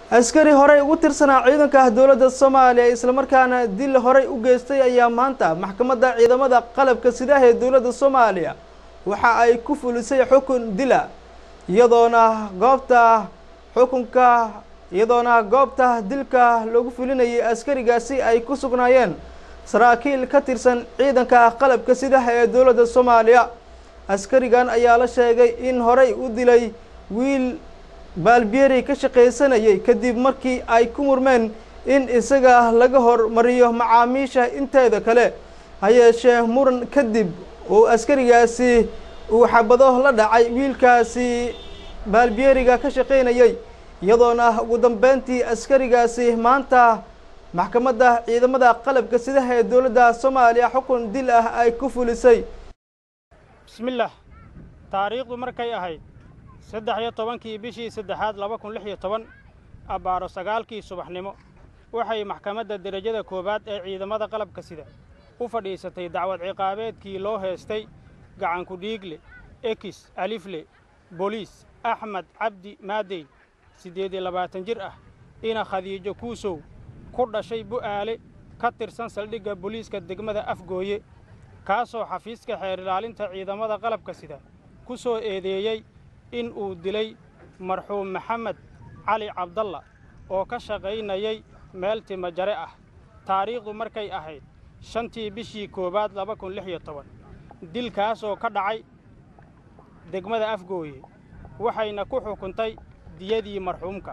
askari horey ugu tirsanaa ciidanka dowladda soomaaliya islamarkaana dil horey u geystay ayaa maanta maxkamadda ciidamada qalabka sidaah ee dowladda soomaaliya waxa ay ku fulisay xukun dila iyadoona goobta xukunka iyadoona goobta dilka lagu fulinayay askarigaasi ay ku sugnaayeen saraakiil ka tirsan ciidanka qalabka sidaah ee dowladda soomaaliya askarigan ayaa la sheegay in horey u dilay wiil baalbiyeri ka shaqaysanayay kadib markii ay ku murmeen in isaga laga hormariyo macaamiisha inteeda kale ha yeeshee muran kadib uu askarigaasi uu xabado la dhacay wiilkaasi baalbiyeriga ka shaqaynayay iyadoona ugu dambeyntii askarigaasi maanta maxkamadda ciidamada qalabka sidaha ee dowladda soomaaliya xukun dil ah ay ku fulisay bismillaah taariikhdu markay ahayd saddex iyo tobankii bishii saddexaad laba kun lix iyo toban abbaaro sagaalkii subaxnimo waxay maxkamadda derajada koowaad ee ciidamada qalabka sida u fadhiisatay dacwad ciqaabeedkii loo heestay gacanku dhiigle ekis alifle boliis axmed cabdi maadey siddeed iyo labaatan jir ah ina khadiijo kuusow ku dhashay bu'aale ka tirsan saldhigga boliiska degmada afgooye kaasoo xafiiska xeer ilaalinta ciidamada qalabka sida ku soo eedeeyey in uu dilay marxuum maxamed cali cabdalla oo ka shaqaynayay meel timajare ah taariikhdu markay ahayd shantii bishii koowaad laba kun lix iyo toban dilkaasoo ka dhacay degmada afgooye waxayna ku xukuntay diyadii marxuumka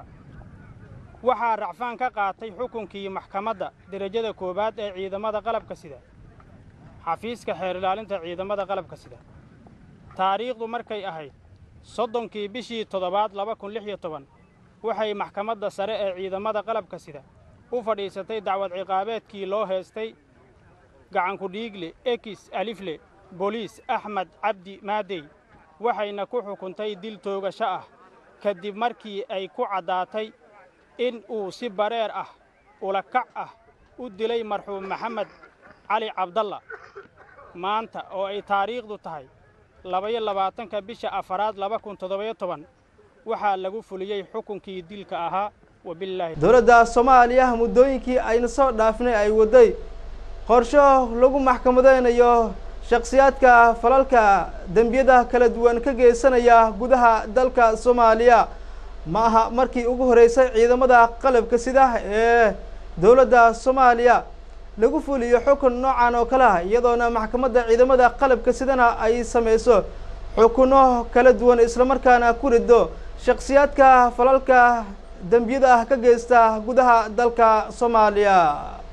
waxaa racfaan ka qaatay xukunkii maxkamadda derajada koowaad ee ciidamada qalabka sida xafiiska xeer ilaalinta ciidamada qalabka sida taariikhdu markay ahayd soddonkii bishii toddobaad laba kun lix iyo toban waxay maxkamadda sare ee ciidamada qalabka sida u fadhiisatay dacwad ciqaabeedkii loo heestay gacanku dhiigle ekis alifle boliis axmed cabdi maadey waxayna ku xukuntay dil toogasho ah kadib markii ay ku caddaatay in uu si bareer ah ulakac ah u dilay marxuum maxamed cali cabdalla maanta oo ay taariikhdu tahay labaiyo labaatanka bisha afaraad laba kun toddobayo toban waxaa lagu fuliyey xukunkii dilka ahaa wabilaahi dowladda soomaaliya muddooyinkii ayna soo dhaafnay ay waday qorsho lagu maxkamadeynayo shakhsiyaadka falalka dembiyada kala duwan ka geysanaya gudaha dalka soomaaliya ma aha markii ugu horreysay ciidamada qalabka sida ee dowladda soomaaliya lagu fuliyo xukun noocan oo kale ah iyadoona maxkamadda ciidamada qalabka sidana ay samayso xukuno kala duwan islamarkaana ku rido shakhsiyaadka falalka dembiyada ah ka geysta gudaha dalka soomaaliya